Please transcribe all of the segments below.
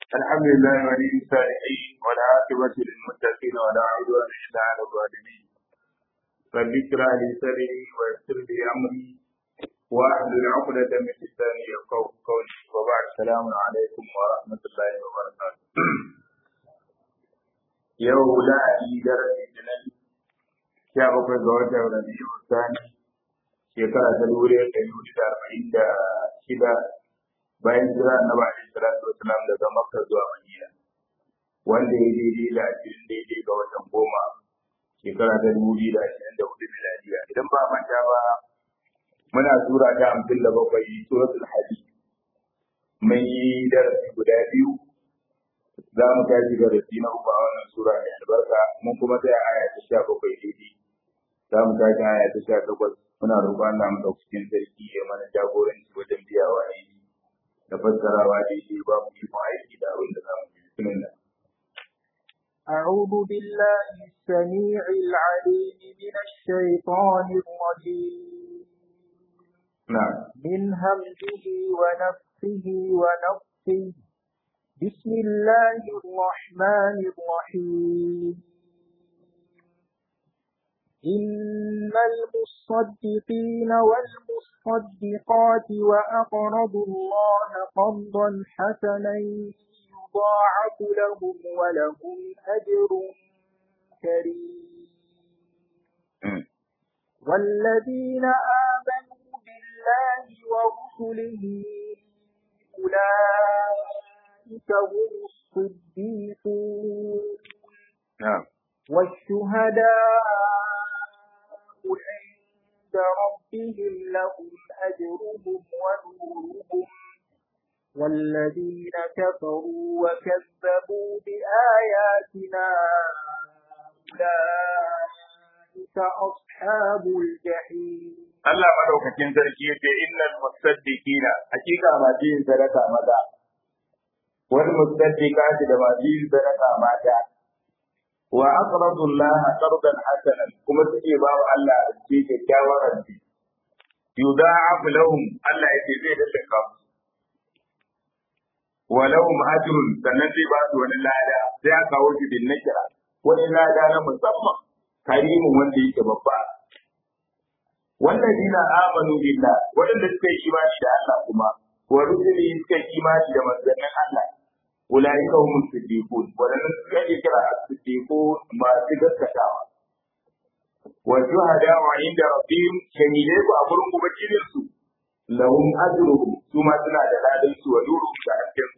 الحمد لله ولي الصالحين والعاقبة للمتقين ولا عدوان إلا على الظالمين رب اشرح لي صدري ويسر لي أمري واحلل عقدة من لساني يفقهوا قولي وبعد السلام عليكم ورحمة الله وبركاته يوم لا أدير جنان sha bakwai ga watan Rabi'u Sani shekara ta dubu ɗaya ɗari hudu da arba'in da shida bayan jira annabi alaihi salatu wasalam daga Makka zuwa Madina wanda ya daidai da ashirin daidai ga watan goma shekara ta dubu biyu da ashirin da hudu miladiya idan ba manta ba muna sura ta hamsin da bakwai suratul hadid mun yi darasi guda biyu za mu tashi darasi na uku a wannan sura mai albarka mun kuma tsaya aya ta sha bakwai daidai za mu tashi aya ta sha takwas muna roƙon Allah madaukakin sarki ya mana jagoranci wajen biyawa ne da fassarawa daidai ba mu yi aiki da abin da za mu yi bismillah أعوذ بالله السميع العليم من الشيطان الرجيم نعم من همزه ونفخه ونفخه بسم الله الرحمن الرحيم إن المصدقين والمصدقات وأقرضوا الله قرضا حسنا يضاعف لهم ولهم أجر كريم والذين آمنوا بالله ورسله أولئك هم الصديقون نعم والشهداء عند ربهم لهم أجرهم ونورهم والذين كفروا وكذبوا بآياتنا أولئك أصحاب الجحيم Allah madaukakin sarki yace innal musaddiqina hakika masu yin sadaka maza wal musaddiqati da masu yin sadaka mata wa aqradu Allah qardan hasanan kuma suke ba wa Allah rance kyakkyawar rance yudha'af lahum Allah yake zai dallaka musu wa lahum ajrun sannan zai ba su wani lada sai aka kawo shi bin nakira wani lada na musamman karimin wanda yake babba والذين آمنوا بالله وإن سكي إيمان إلى الله كما ورسله سكي إيمان إلى منزل الله أولئك هم الصديقون ولن سكي كرا الصديقون ما سكت كتاوى والشهداء عند ربهم شهيدين وأمرهم مبكرين لهم أجرهم ثم سنا دلالهم ونورهم تأكد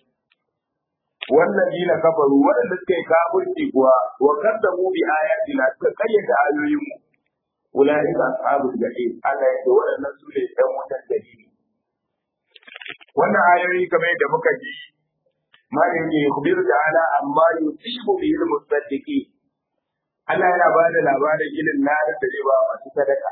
والذين كفروا ولن سكي كافر وكذبوا بآياتنا سكيت آيوهم أولئك أصحاب الجحيم Allah ya ce waɗannan su ne ɗan wutan dalili. Wannan ayoyi kamar yadda muka ji malin ne kubir da ala amma yusibu bihi al-musaddiqi Allah yana ba da labarin ilin ladar da zai ba masu sadaka.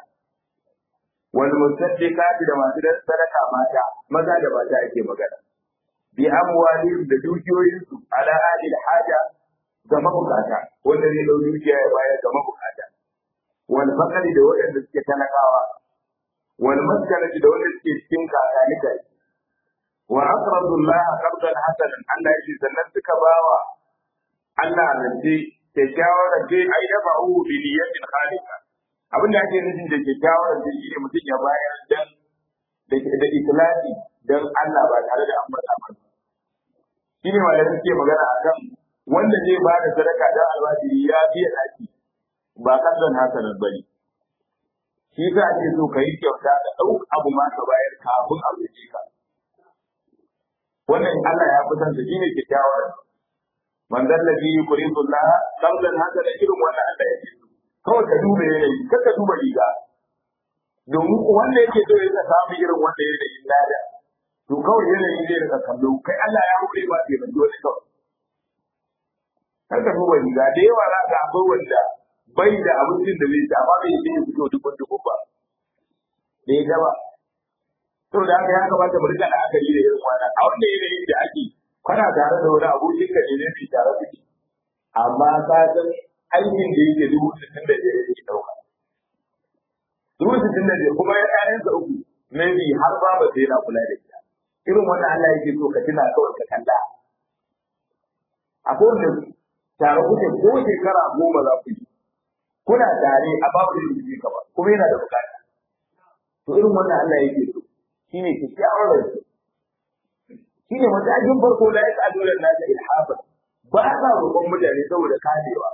Wal musaddiqati da masu sadaka mata, maza da mata ake magana. Bi amwalihim da dukiyoyinsu ala alil haja ga mabukata, wanda zai dau dukiya ya bayar ga mabukata. wal fakari da waɗanda suke talakawa wal maskanati da waɗanda suke cikin kakanikai wa aqradu Allah qardan hasanan Allah yake sannan suka bawa Allah rance kyakkyawar rance ai da ba'u bi niyyatin khalika abin da ake nufin da kyakkyawar rance shine mutum ya bayar dan da da ikhlasi dan Allah ba tare da amurka ba shine malamin suke magana akan wanda zai ba da sadaka dan alwajiri ya biya daki ba kasan hasanar ba ne. Shi sa ake so ka yi kyauta da ɗau abu ma ka bayar kafin a wuce ka. Wannan Allah ya fi san shi ne kyakkyawar. Manzan da biyu kuri sulla kamsan haka da irin wannan Allah ya ce. Kawai ka duba yanayi, kar ka duba riga. Domin wanda yake so ya samu irin wanda ya da lada. To kawai yanayi zai rika kallo, kai Allah ya hore ba ke mai wani kawai. Kar ka duba riga, da yawa za ka akwai wanda bai da abincin da zai ci amma bai yi fito dukkan dukkan ba da ya gaba to da haka ya kamata mu rika la'akari da irin wannan a wanda yanayin da ake kana tare da wani abokin ka ne zai tare kuke amma ka san aikin da yake dubu sittin da biyar yake ɗauka dubu sittin da biyar kuma ya ƴaƴansa uku maybe har ba ba sai na kula da ita irin wannan Allah yake so ka tuna kawai ka kalla akwai wanda tare kuke ko shekara goma za ku yi kuna tare a babu da yake ka ba kuma yana da bukata to irin wannan Allah yake so shine kyakkyawar rai shine matakin farko da ya tsado da nasa ilhafa ba sa roƙon mutane saboda kadewa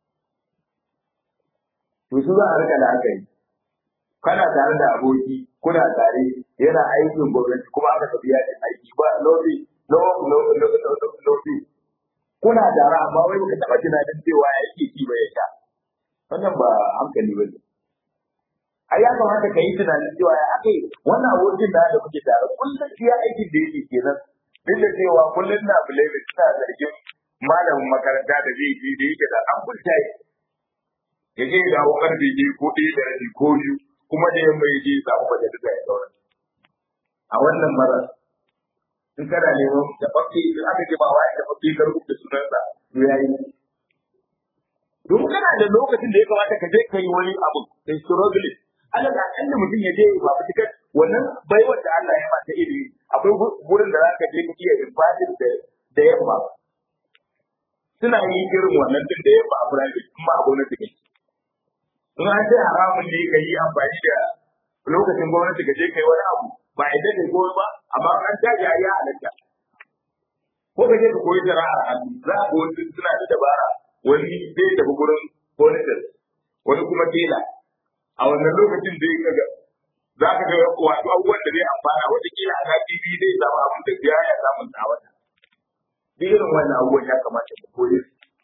to su za a rika da aka yi kana tare da aboki kuna tare yana aikin gwamnati kuma aka tafi yajin aiki ba lofi lofi kuna tare amma wai baka taɓa tunanin cewa ya yake ci ba ya sha wannan ba hankali ba ne ai ya kamata ka yi tunanin cewa ya ake wannan abokin da da kuke tare kullum shi ya aikin da yake kenan duk da cewa kullum na bulebe suna zargin malamin makaranta da zai je da yake da an kulta ya je da karfe biyu ko ɗaya da rabi ko biyu kuma da yamma ya je ya samu majalisa ya zauna a wannan mara in kana neman tafafi in aka ce ba wa ya tafafi ka rubuta sunansa to ya yi domin kana da lokacin da ya kamata ka je ka yi wani abu kai struggle Allah da akalla mutum ya je ba fitikar wannan baiwar da Allah ya mata ilimi akwai gurin da zaka je ka iya ibadin da da yamma suna yi irin wannan din da yamma a private kuma a gwamnati kake in an ce haramun ne ka yi amfani da lokacin gwamnati ka je ka yi wani abu ba a kai ko ba amma an tashi a yi halatta ko ka je ka koyi sana'ar hannu za a wasu suna da dabara wani zai tafi gurin furniture wani kuma tela a wannan lokacin zai kaga za ka ga wato abubuwan da zai amfana wata kila a TV zai samu abin da ya ya samun a wata duk irin wannan abubuwan ya kamata ka koyi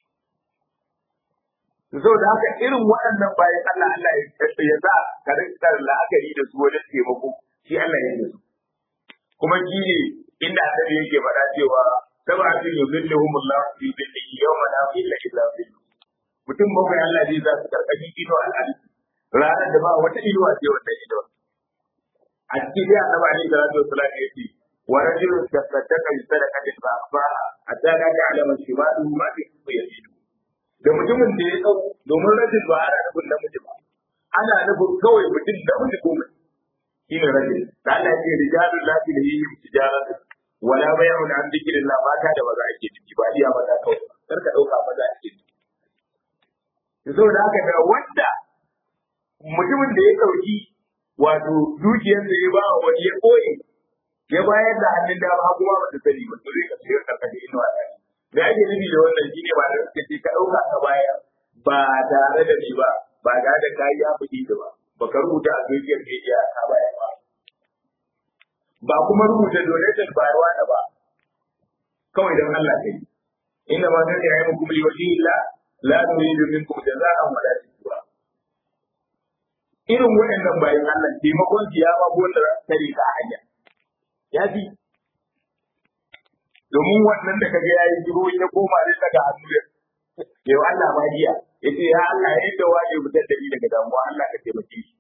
su da haka irin waɗannan bayan Allah Allah ya sa ka rinka la'akari da su wajen taimako shi Allah ya yi su kuma shi ne inda annabi yake faɗa cewa sab'atun yuzilluhum Allah fi dhillihi yawma la dhilla illa dhilluh mutum bakwai Allah zai za su karkashin ido al'adu ranar da ba wata inuwa ce wata ido a cikin dai annabi alaihi salatu wassalam yake wa rajulun tasaddaqa bi sadaqatin fa akhfaha hatta la ta'lama shimaluhu ma fi yaminuhu da mutumin da ya dau domin rajul ba ana nufin namiji ba ana nufin kawai mutum namiji ko mace shine rajul da Allah ya ce rijalul la tulhihim tijaratu wala bay'un an dhikrillah mata da maza ake ciki ba iya maza kawai kar ka dauka maza ake ciki saboda haka da wanda mutumin da ya dauki wato dukiyar da ya ba wa wani ya koye ya bayar da hannun dama kuma ba ta sani ba to zai ka shiga karkashin inuwa da da ake nufi da wannan shine ba da suka ce ka dauka ka bayar ba tare da ni ba ba tare da kayi ya fi ba ba ka rubuta a dukiyar media ka bayar ba ba kuma rubuta donation bayarwa da ba kawai don Allah kai inda ma kan ya yi muku bi wajhi illa la nuridu minkum jazaa'an wa la shukura irin waɗannan bayan Allah taimakon su ya ma wanda tare ka hanya ya fi domin wannan da kaga yayi jiro ya koma ne daga hannu ya yau Allah ma jiya yace ya Allah yayin da waje fitar da ni daga damuwa Allah ka taimake shi